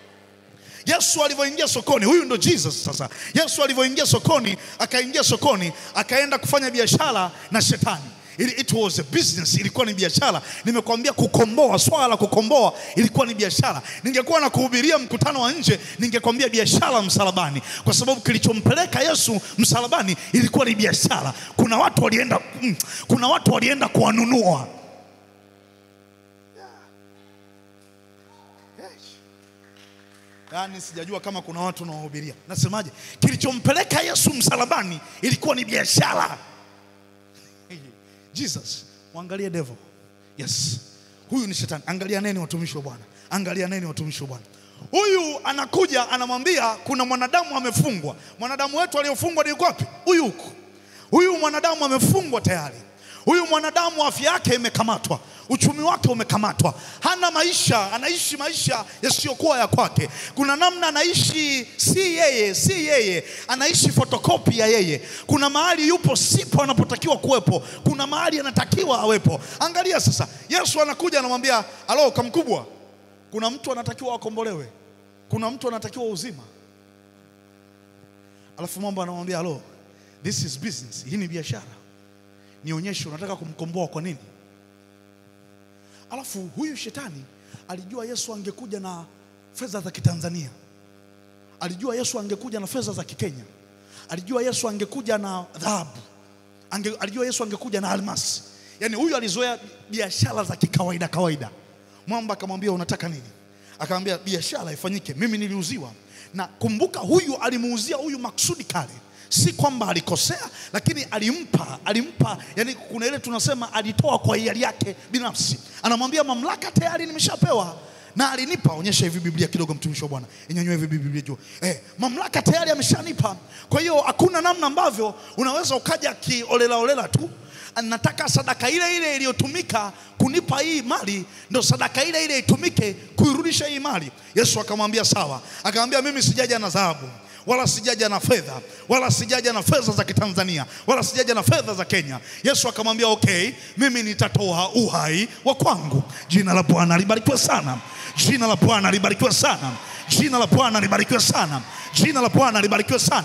Yesu alivyoingia sokoni, huyu ndo Jesus sasa. Yesu alivyoingia sokoni, akaingia sokoni, akaenda kufanya biashara na shetani. It, it was a business, ilikuwa ni biashara. Nimekwambia kukomboa, swala la kukomboa ilikuwa ni biashara. Ningekuwa na kuhubiria mkutano wa nje, ningekwambia biashara msalabani, kwa sababu kilichompeleka Yesu msalabani ilikuwa ni biashara. Kuna watu walienda, mm, kuna watu walienda kuwanunua Yaani sijajua kama kuna watu nawahubiria. Nasemaje? Kilichompeleka Yesu msalabani ilikuwa ni biashara. Jesus, mwangalie devil. Yes. Huyu ni shetani. Angalia neni watumishi wa Bwana. Angalia neni watumishi wa Bwana. Huyu anakuja anamwambia kuna mwanadamu amefungwa. Mwanadamu wetu aliyofungwa ni yuko wapi? Huyu huku. Huyu mwanadamu amefungwa tayari. Huyu mwanadamu afya yake imekamatwa, uchumi wake umekamatwa, hana maisha, anaishi maisha yasiyokuwa ya kwake. Kuna namna anaishi si yeye, si yeye, anaishi fotokopi ya yeye. Kuna mahali yupo sipo anapotakiwa kuwepo, kuna mahali anatakiwa awepo. Angalia sasa, Yesu anakuja anamwambia, alo kamkubwa, kuna mtu anatakiwa akombolewe, kuna mtu anatakiwa uzima. Alafu mambo anamwambia, alo, this is business, hii ni biashara nionyeshe unataka kumkomboa kwa nini. Alafu huyu shetani alijua Yesu angekuja na fedha za Kitanzania, alijua Yesu angekuja na fedha za Kikenya, alijua Yesu angekuja na dhahabu, Ange, alijua Yesu angekuja na almasi. Yaani huyu alizoea biashara za kikawaida kawaida. Mwamba akamwambia unataka nini? Akamwambia biashara ifanyike, mimi niliuziwa. Na kumbuka, huyu alimuuzia huyu maksudi kale si kwamba alikosea, lakini alimpa alimpa, yani kuna ile tunasema alitoa kwa hiari yake binafsi. Anamwambia mamlaka tayari nimeshapewa na alinipa. Onyesha hivi Biblia kidogo, mtumishi wa Bwana, inyanyue hivi Biblia juu. Eh, mamlaka tayari ameshanipa. Kwa hiyo hakuna namna ambavyo unaweza ukaja kiolela olela tu nataka sadaka ile ile iliyotumika kunipa hii mali ndo sadaka ile ile itumike kuirudisha hii mali. Yesu akamwambia sawa, akamwambia mimi sijaja na dhahabu wala sijaja na fedha wala sijaja na fedha za Kitanzania wala sijaja na fedha za Kenya. Yesu akamwambia okay, mimi nitatoa uhai wa kwangu. Jina la Bwana libarikiwe sana, jina la Bwana libarikiwe sana, jina la Bwana libarikiwe sana, jina la Bwana libarikiwe sana.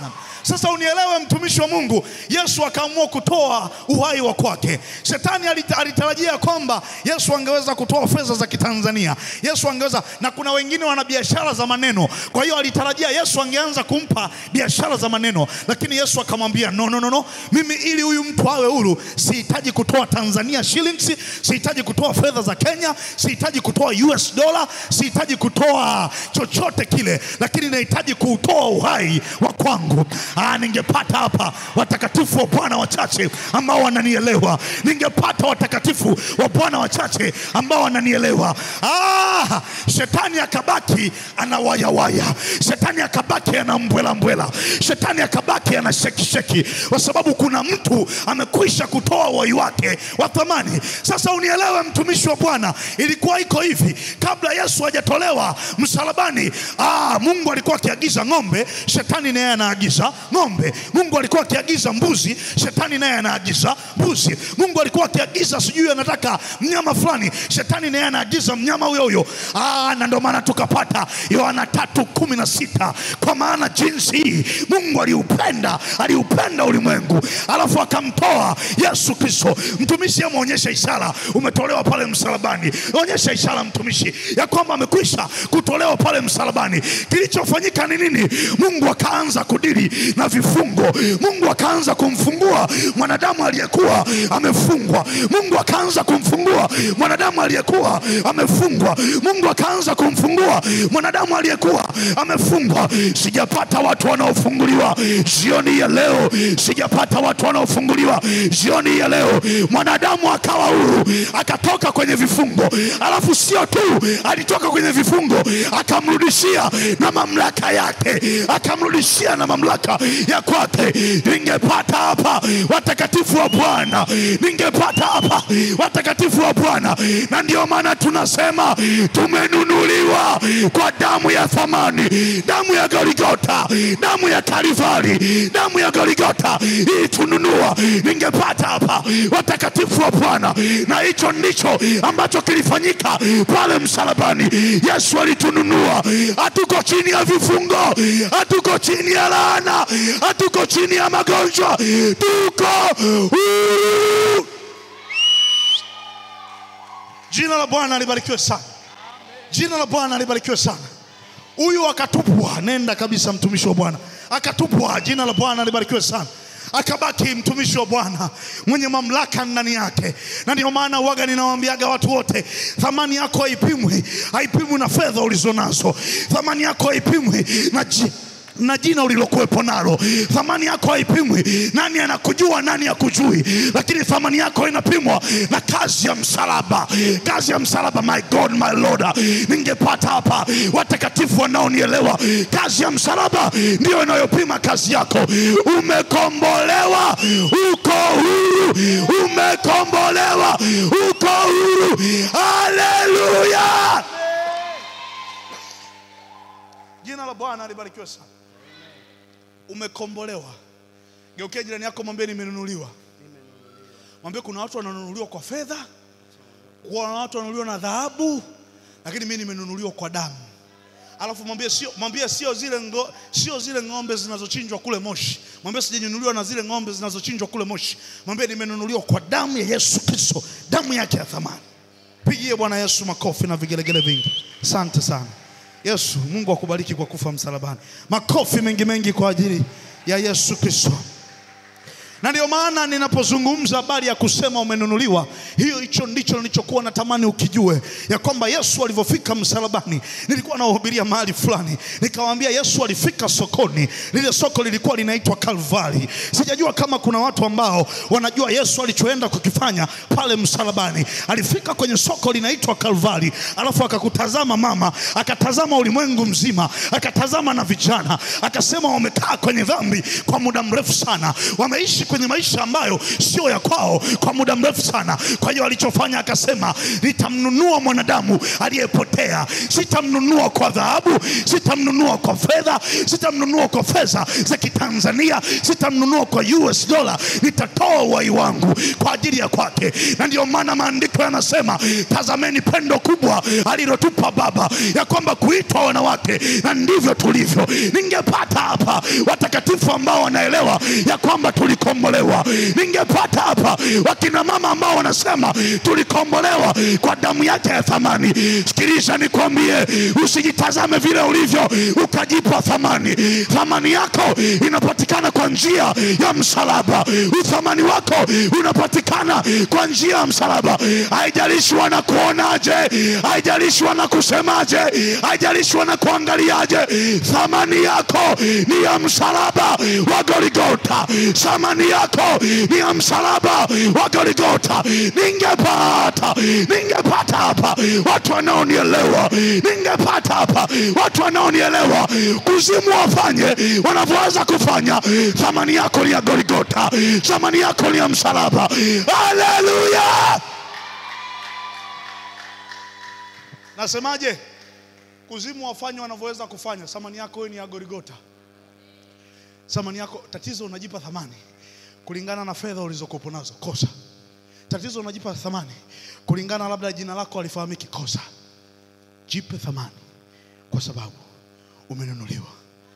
Sasa unielewe, mtumishi wa Mungu, Yesu akaamua kutoa uhai wa kwake. Shetani alita- alitarajia kwamba Yesu angeweza kutoa fedha za Kitanzania, Yesu angeweza, na kuna wengine wana biashara za maneno, kwa hiyo alitarajia Yesu angeanza kumpa biashara za maneno, lakini Yesu akamwambia no, no, no, no. Mimi ili huyu mtu awe huru sihitaji kutoa Tanzania shillings, sihitaji kutoa fedha za Kenya, sihitaji kutoa US dollar, sihitaji kutoa chochote kile, lakini nahitaji kuutoa uhai wa kwangu. Ah, ningepata hapa watakatifu wa Bwana wachache ambao wananielewa, ningepata watakatifu wa Bwana wachache ambao wananielewa. Ah, shetani akabaki anawayawaya, shetani akabaki ana mbwela mbwela, shetani akabaki ana sheki sheki, kwa sababu kuna mtu amekwisha kutoa uhai wake wa thamani. Sasa unielewe, mtumishi wa Bwana, ilikuwa iko hivi kabla Yesu hajatolewa msalabani. Ah, Mungu alikuwa akiagiza ng'ombe, shetani naye anaagiza ng'ombe. Mungu alikuwa akiagiza mbuzi, shetani naye anaagiza mbuzi. Mungu alikuwa akiagiza sijui anataka mnyama fulani, shetani naye anaagiza mnyama huyo huyo. Ah, na ndio maana tukapata Yohana tatu kumi na sita kwa maana jinsi hii Mungu aliupenda aliupenda ulimwengu, alafu akamtoa Yesu Kristo. Mtumishi, ameonyesha ishara, umetolewa pale msalabani. Onyesha ishara mtumishi, ya kwamba amekwisha kutolewa pale msalabani. Kilichofanyika ni nini? Mungu akaanza kudili na vifungo. Mungu akaanza kumfungua mwanadamu aliyekuwa amefungwa. Mungu akaanza kumfungua mwanadamu aliyekuwa amefungwa. Mungu akaanza kumfungua mwanadamu aliyekuwa amefungwa. Sijapata watu wanaofunguliwa jioni ya leo, sijapata watu wanaofunguliwa jioni ya leo. Mwanadamu akawa huru, akatoka kwenye vifungo, alafu sio tu alitoka kwenye vifungo, akamrudishia na mamlaka yake, akamrudishia na mamlaka ya kwake. Ningepata hapa watakatifu wa Bwana, ningepata hapa watakatifu wa Bwana, na ndio maana tunasema tumenunuliwa kwa damu ya thamani, damu ya Goligota, damu ya Kalvari, damu ya Goligota ilitununua. Ningepata hapa watakatifu wa Bwana, na hicho ndicho ambacho kilifanyika pale msalabani. Yesu alitununua. Hatuko chini ya vifungo, hatuko chini ya laana, hatuko chini ya magonjwa, tuko huru. Jina la Bwana libarikiwe sana. Jina la Bwana libarikiwe sana. Huyu akatupwa, nenda kabisa, mtumishi wa Bwana akatupwa. Jina la Bwana libarikiwe sana. Akabaki mtumishi wa Bwana mwenye mamlaka ndani yake, na ndio maana waga ninawaambiaga watu wote, thamani yako haipimwi, haipimwi na fedha ulizonazo. Thamani yako haipimwi na ji na jina ulilokuwepo nalo. Thamani yako haipimwi nani anakujua nani akujui, lakini thamani yako inapimwa na kazi ya msalaba, kazi ya msalaba. My God, my Lord, ningepata hapa watakatifu wanaonielewa. Kazi ya msalaba ndiyo inayopima kazi yako. Umekombolewa, uko huru, umekombolewa, uko huru. Haleluya! Jina la Bwana libarikiwe sana. Umekombolewa. Geukia jirani yako, mwambie nimenunuliwa. Mwambie kuna watu wananunuliwa kwa fedha, kuna watu wananunuliwa na dhahabu, lakini mimi nimenunuliwa kwa damu. Alafu mwambie sio, mwambie sio zile ngo, sio zile ng'ombe zinazochinjwa kule Moshi. Mwambie sijanunuliwa na zile ng'ombe zinazochinjwa kule Moshi. Mwambie nimenunuliwa kwa damu ya Yesu Kristo, damu yake ya thamani. Pigie Bwana Yesu makofi na vigelegele vingi. Asante sana. Yesu, Mungu akubariki kwa kufa msalabani. Makofi mengi mengi kwa ajili ya Yesu Kristo. Na ndio maana ninapozungumza habari ya kusema umenunuliwa, hiyo hicho ndicho nilichokuwa natamani ukijue, ya kwamba Yesu alivyofika msalabani. Nilikuwa nawahubiria mahali fulani, nikawaambia Yesu alifika sokoni, lile soko lilikuwa linaitwa Kalvari. Sijajua kama kuna watu ambao wanajua Yesu alichoenda kukifanya pale msalabani. Alifika kwenye soko linaitwa Kalvari, alafu akakutazama mama, akatazama ulimwengu mzima, akatazama na vijana, akasema wamekaa kwenye dhambi kwa muda mrefu sana, wameishi kwenye maisha ambayo sio ya kwao kwa muda mrefu sana. Kwa hiyo alichofanya akasema, nitamnunua mwanadamu aliyepotea, sitamnunua kwa dhahabu, sitamnunua kwa fedha, sitamnunua kwa fedha za Kitanzania, sitamnunua kwa US dola, nitatoa uhai wangu kwa ajili ya kwake. Na ndiyo maana maandiko yanasema, tazameni pendo kubwa alilotupa Baba, ya kwamba kuitwa wanawake, na ndivyo tulivyo. Ningepata hapa watakatifu ambao wanaelewa ya kwamba tulikombolewa. Ningepata hapa wakina mama ambao wanasema tulikombolewa kwa damu yake ya thamani. Sikiliza nikwambie, usijitazame vile ulivyo ukajipa thamani. Thamani yako inapatikana kwa njia ya msalaba. Uthamani wako unapatikana kwa njia ya msalaba. Haijalishi wanakuonaje, haijalishi wanakusemaje, haijalishi wanakuangaliaje, thamani yako ni ya msalaba wa Goligota. Thamani yako ni ya msalaba wa Goligota. Ningepata, ningepata hapa watu wanaonielewa, ningepata hapa watu wanaonielewa, kuzimu wafanye wanavyoweza kufanya. Thamani yako ni ya Goligota, thamani yako ni ya msalaba. Haleluya! Nasemaje? Kuzimu wafanye wanavyoweza kufanya. Thamani yako wewe ni ya Goligota. Thamani yako, tatizo unajipa thamani kulingana na fedha ulizokuwa nazo, kosa. Tatizo unajipa thamani kulingana labda jina lako alifahamiki, kosa. Jipe thamani kwa sababu umenunuliwa,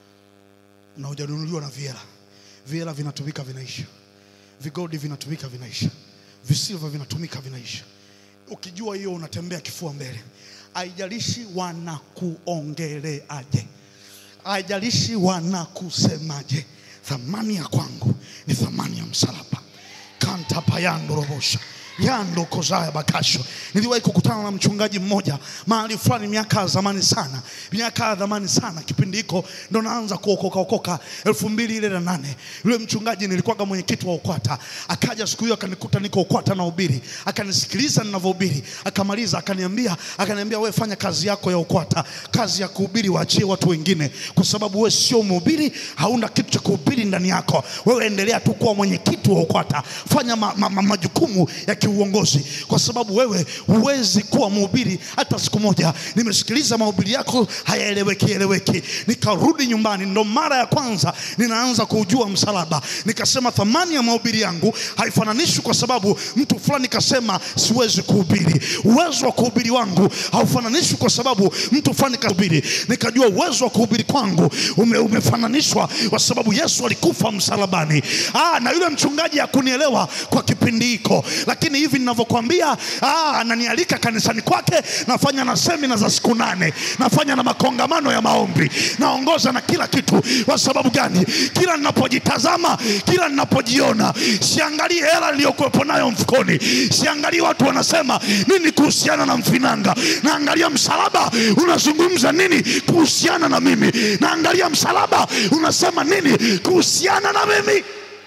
na hujanunuliwa na viela. Viela vinatumika vinaisha, vigodi vinatumika vinaisha, visilva vinatumika vinaisha. Ukijua hiyo unatembea kifua mbele, haijalishi wanakuongeleaje, haijalishi wanakusemaje. Thamani ya kwangu ni thamani ya msalaba. kanta payando robosha yando kozaya bakasho. Niliwahi kukutana na mchungaji mmoja mahali fulani miaka ya zamani sana, miaka ya zamani sana. Kipindi hiko ndo naanza kuokoka okoka, elfu mbili ile na nane. Yule mchungaji nilikuwaga mwenyekiti wa UKWATA, akaja siku hiyo akanikuta niko UKWATA na ubiri, akanisikiliza ninavyohubiri, akamaliza akaniambia, akaniambia wewe fanya kazi yako ya UKWATA, kazi ya kuhubiri waachie watu wengine, kwa sababu wewe sio mhubiri, hauna kitu cha kuhubiri ndani yako. Wewe endelea tu kuwa mwenyekiti wa UKWATA, fanya ma, ma, ma, majukumu ya kiuongozi, kwa sababu wewe huwezi kuwa mhubiri hata siku moja. Nimesikiliza mahubiri yako hayaeleweki eleweki. Nikarudi nyumbani, ndo mara ya kwanza ninaanza kuujua msalaba. Nikasema thamani ya mahubiri yangu haifananishwi kwa sababu mtu fulani kasema siwezi kuhubiri. Uwezo wa kuhubiri wangu haufananishwi kwa sababu mtu fulani kahubiri. Nikajua uwezo wa kuhubiri kwangu ume, umefananishwa kwa sababu Yesu alikufa msalabani. Ah, na yule mchungaji hakunielewa kwa kipindi hiko, lakini hivi ninavyokuambia, ah, ananialika kanisani kwake, nafanya na semina za siku nane, nafanya na makongamano ya maombi, naongoza na kila kitu. Kwa sababu gani? Kila ninapojitazama, kila ninapojiona, siangalii hela niliyokuwepo nayo mfukoni, siangalii watu wanasema nini kuhusiana na mfinanga, naangalia msalaba unazungumza nini kuhusiana na mimi, naangalia msalaba unasema nini kuhusiana na mimi.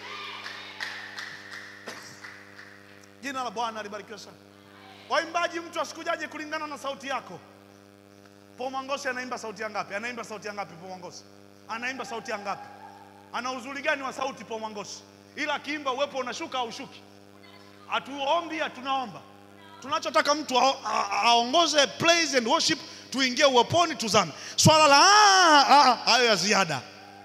Jina la Bwana libarikiwe sana. Waimbaji, mtu asikujaje kulingana na sauti yako. Paul Mwangosi anaimba sauti ya ngapi? Anaimba sauti ya ngapi Paul Mwangosi? Anaimba sauti ya ngapi? Ana uzuri gani wa sauti Paul Mwangosi? Ila akiimba uwepo unashuka au ushuki? Hatuombi, hatunaomba. Tunachotaka mtu a- a- aongoze praise and worship, tuingie uweponi, tuzame. Swala la "Ah, ah, ah," hayo ya ziada.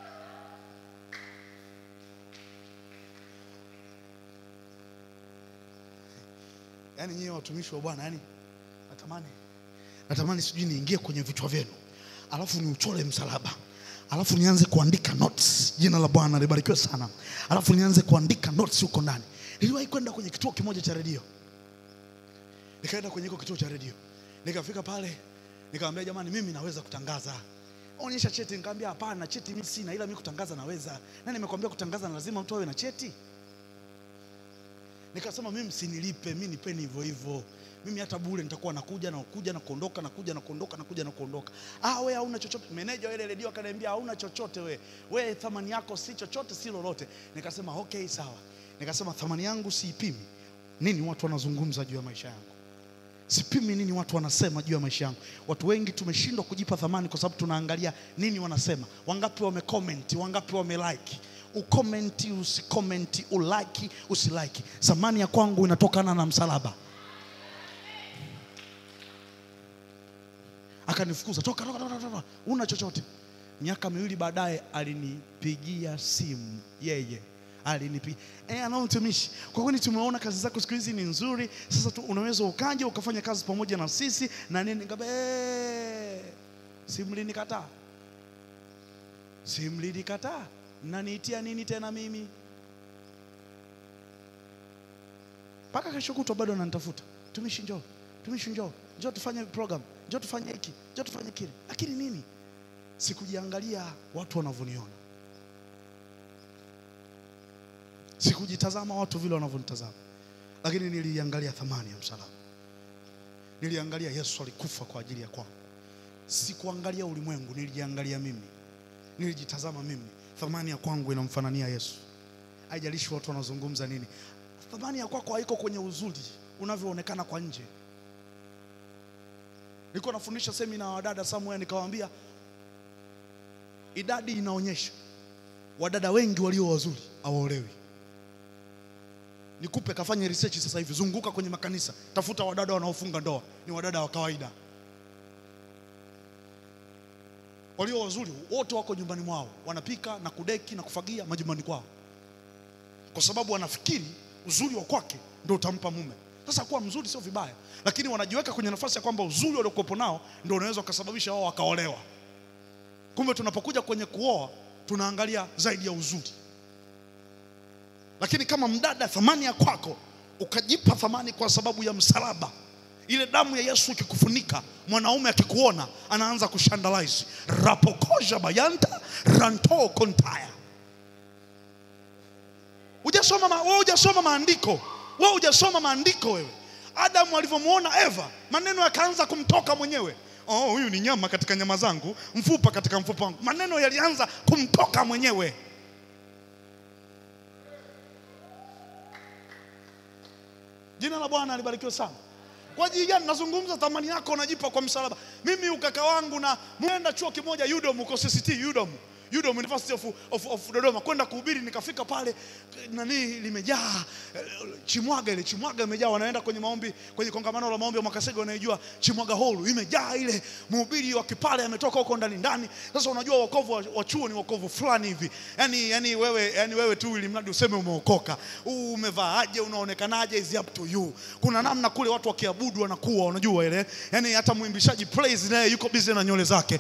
Yaani nyie watumishi wa Bwana, yani natamani natamani sijui niingie kwenye vichwa vyenu, alafu niuchore msalaba, alafu nianze kuandika notes. Jina la Bwana libarikiwe sana. Alafu nianze kuandika notes huko ndani. Niliwahi kwenda kwenye kituo kimoja cha redio, nikaenda kwenye hiko kituo cha redio, nikafika pale, nikamwambia jamani, mimi naweza kutangaza onyesha cheti. Nikamwambia hapana, cheti mimi sina, ila mimi kutangaza naweza. Na nimekwambia kutangaza na lazima mtu awe na cheti. Nikasema mimi msinilipe, mimi nipeni hivyo hivyo. Mimi hata bure nitakuwa nakuja na kuja na kuondoka na kuja na kuondoka na kuja na kuondoka. Ah, we hauna chochote. Meneja wa ile redio akaniambia hauna chochote we. We thamani yako si chochote si lolote. Nikasema okay sawa. Nikasema thamani yangu siipimi. Nini watu wanazungumza juu ya maisha yangu? Sipimi nini watu wanasema juu ya maisha yangu. Watu wengi tumeshindwa kujipa thamani kwa sababu tunaangalia nini wanasema, wangapi wamecomment, wangapi wamelike. ukomenti usikomenti, ulaki usilaki, thamani ya kwangu inatokana na msalaba. Akanifukuza, toka, toka, toka, toka, una chochote. Miaka miwili baadaye alinipigia simu yeye alinipigia eh, anao mtumishi, kwa kweli tumeona kazi zako siku hizi ni nzuri, sasa tu unaweza ukaja ukafanya kazi pamoja na sisi na nini. Nikamwambia eh, si mlinikataa, si mlinikataa, mnaniitia nini tena mimi? Mpaka kesho kutwa bado ananitafuta, tumishi njoo, tumishi njoo, njoo tufanye program, njoo tufanye hiki, njoo tufanye kile, lakini nini, sikujiangalia watu wanavyoniona sikujitazama watu vile wanavyonitazama, lakini niliangalia thamani ya msalaba. Niliangalia Yesu alikufa kwa ajili ya kwangu. Sikuangalia ulimwengu, nilijiangalia mimi, nilijitazama mimi. Thamani ya kwangu inamfanania Yesu. Haijalishi watu wanazungumza nini, thamani ya kwako haiko kwenye uzuri unavyoonekana kwa nje. Nilikuwa nafundisha semina wadada somewhere, nikawaambia idadi inaonyesha wadada wengi walio wazuri hawaolewi. Nikupe kafanye research sasa hivi, zunguka kwenye makanisa, tafuta wadada wanaofunga ndoa, ni wadada wa kawaida. Walio wazuri wote wako nyumbani mwao, wanapika na kudeki na kufagia majumbani kwao, kwa sababu wanafikiri uzuri wa kwake ndio utampa mume. Sasa kuwa mzuri sio vibaya, lakini wanajiweka kwenye nafasi ya kwamba uzuri waliokuwepo nao ndio unaweza ukasababisha wao wakaolewa. Kumbe tunapokuja kwenye kuoa tunaangalia zaidi ya uzuri. Lakini kama mdada, thamani ya kwako ukajipa thamani kwa sababu ya msalaba, ile damu ya Yesu ikikufunika, mwanaume akikuona anaanza kushandalize rapokoja bayanta ranto kontaya. Hujasoma ma, wewe hujasoma maandiko, wewe hujasoma maandiko wewe. Adamu alivyomwona Eva, maneno yakaanza kumtoka mwenyewe. Oh, huyu ni nyama katika nyama zangu, mfupa katika mfupa wangu. Maneno yalianza kumtoka mwenyewe. Jina la Bwana libarikiwe sana. Kwa ajili gani nazungumza thamani yako unajipa kwa msalaba? Mimi ukaka wangu na mwenda chuo kimoja UDOM uko CCT UDOM. UDOM University of, of, of Dodoma kwenda kuhubiri, nikafika pale nani limejaa eh, Chimwaga, ile Chimwaga imejaa, wanaenda kwenye maombi, kwenye kongamano la maombi ya Mwakasege, wanaijua Chimwaga Hall imejaa ile, mhubiri wa Kipale ametoka huko ndani ndani. Sasa unajua wokovu wa, wa chuo ni wokovu fulani hivi, yani, yani wewe, yani wewe tu ili mradi useme umeokoka, Uu, umevaaje, unaonekanaje, is up to you. Kuna namna kule watu wakiabudu wanakuwa, unajua ile, yani hata mwimbishaji praise naye yuko busy na nywele zake,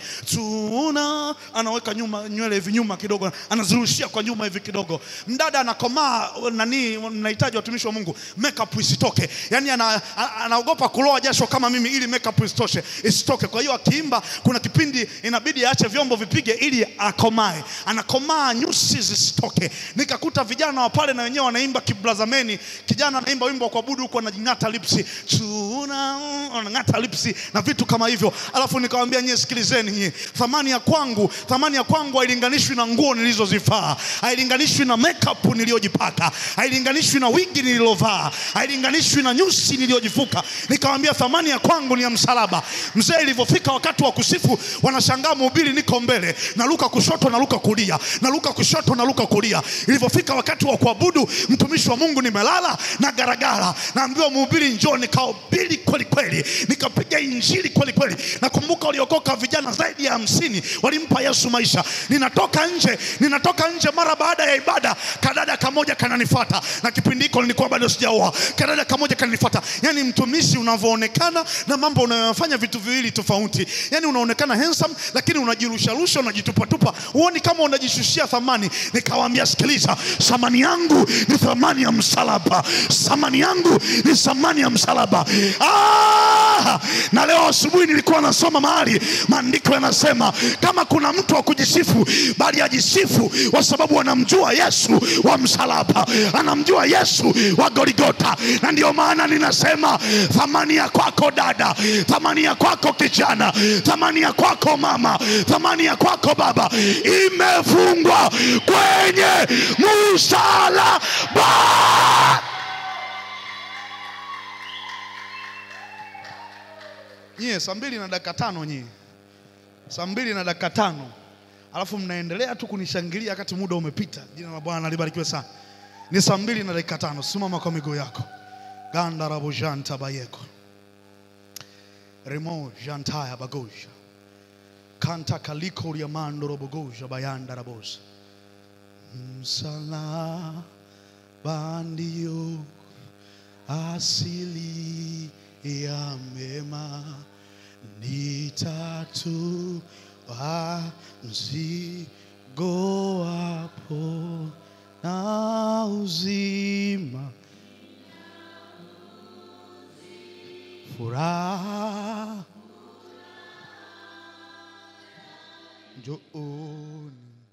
tuna anaweka nyuma nywele hivi nyuma kidogo, anazirushia kwa nyuma hivi kidogo. Mdada anakomaa nani, mnahitaji watumishi wa Mungu, makeup isitoke, yani ana, a- anaogopa kuloa jasho kama mimi, ili makeup isitoshe isitoke. Kwa hiyo akiimba, kuna kipindi inabidi aache vyombo vipige ili akomae, anakomaa nyusi zisitoke. Nikakuta vijana wa pale na wenyewe wanaimba kibrazameni, kijana anaimba wimbo wa kuabudu huko anajing'ata lipsi, tuna anang'ata lipsi na vitu kama hivyo, alafu nikamwambia nyie, sikilizeni nyie, thamani ya kwangu, thamani ya kwangu hailinganishwi na nguo nilizozivaa, hailinganishwi na makeup niliyojipaka, hailinganishwi na wigi nililovaa, hailinganishwi na nyusi niliyojifuka. Nikamwambia thamani ya kwangu ni ya msalaba. Mzee, ilivyofika wakati wa kusifu, wanashangaa mhubiri niko mbele, naluka kushoto, naluka kulia, naluka kushoto, naluka kulia. Ilivyofika wakati wa kuabudu, mtumishi wa Mungu nimelala na garagara, naambiwa mhubiri njoo, nikahubiri kweli kweli, nikapiga injili kweli kweli. Nakumbuka waliokoka vijana zaidi ya hamsini walimpa Yesu maisha. Ninatoka nje, ninatoka nje mara baada ya ibada, kadada kamoja kananifuata, na kipindi hiko nilikuwa bado sijaoa. Kadada kamoja kananifuata, yani mtumishi unavyoonekana na mambo unayofanya vitu viwili tofauti. Yani unaonekana handsome, lakini unajirusharusha, unajitupatupa, huoni kama unajishushia thamani. Nikawaambia, sikiliza, thamani yangu ni thamani ya msalaba, thamani yangu ni thamani ya msalaba. Ah! Na leo asubuhi nilikuwa nasoma mahali maandiko yanasema kama kuna mtu wa kujisifu, bali ajisifu kwa sababu anamjua Yesu wa msalaba, anamjua Yesu wa Goligota. Na ndio maana ninasema thamani ya kwako dada, thamani ya kwako kijana, thamani ya kwako mama, thamani ya kwako baba imefungwa kwenye msalaba. Nyie saa mbili na dakika tano nyie, saa mbili na dakika tano alafu mnaendelea tu kunishangilia wakati muda umepita. Jina la Bwana libarikiwe sana. Ni saa mbili na dakika tano. Simama kwa miguu yako. ganda rabo janta bayeko remo jantaya bagoja kanta kaliko riamando robogoja bayanda rabosa msalaba ndio asili ya mema nitatua mzigo wapo na uzima furaha njooni